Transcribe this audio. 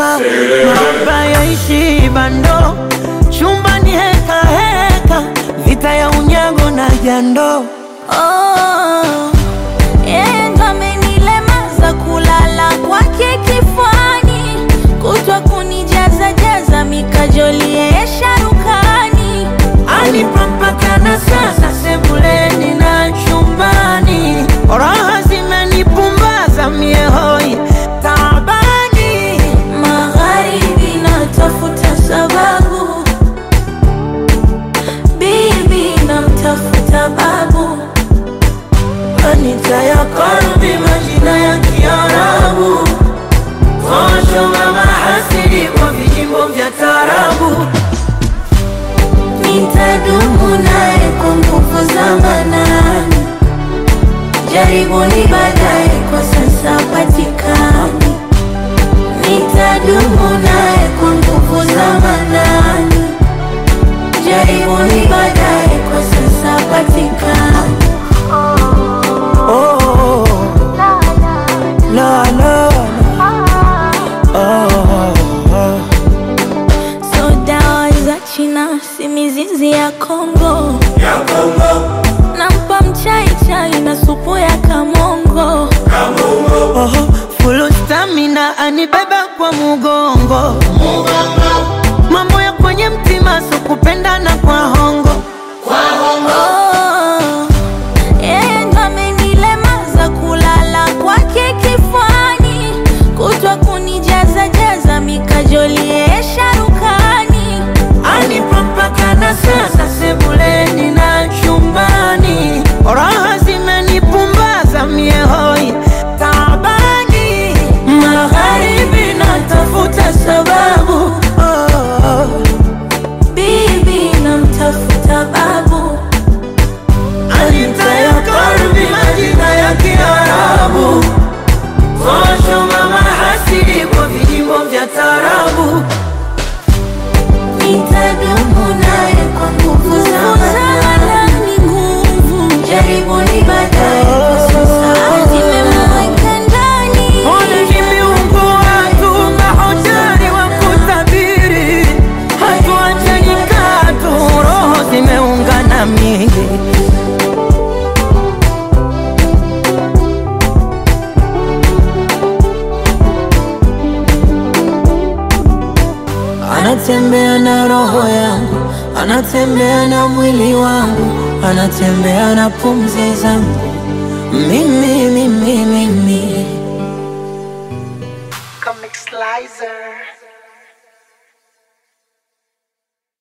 mahaba yaishi bando, chumbani heka heka, vita ya unyago na jando. Oh, yeye ndo amenilemaza kulala kwake kifuani, kutwa kunijaza jaza mikajoli yeye sharukani. Anipampakana sasa sebuleni na chumbani, raha zimenipumbaza mie hoi tabani. Magharibi natafuta sababu, bibi namtafuta babu, Anita ya kalbi majina ya Kiarabu, posho mama hasidi kwa vijimbo vya tarabu. nitadumu naye kwa nguvu za manani. Jaribuni baadaye, kwa sasa patikani. Nitadumu naye kwa nguvu za manani. Jaribuni baadaye, kwa sasa patikani. Oh, la la oh, oh. So dawa za China si mizizi ya Kongo, nampa mchai chai na supu ya kamongo. Oh, full stamina anibeba kwa mugongo, mambo ya kwenye mtima so kupendana kwa hongo. Oh, yeye ndo amenilemaza kulala kwake kifuani, kutwa kunijaza jaza mikajoli yeye sharukani. Anipampakana sasa sebuleni na chumbani, raha zimenipumbaza mie hoi tabani. Magharibi natafuta sababu oh, Bibi namtafuta babu, Anita ya kalbi majina ya Kiarabu, posho mama hasidi kwa vijimbo vya tarabu. nitadumu naye kwa nguvu za manani. nguvu jaribuni baadaye, kwa sasa zimemweka ndani. Ona kimeungua tu mahodari wa kutabiri, hatuachani katu, roho zimeungana miili. Anatembea na roho yangu, anatembea na mwili wangu, anatembea na pumzi zangu, mimi mimi mimi Comic Slicer.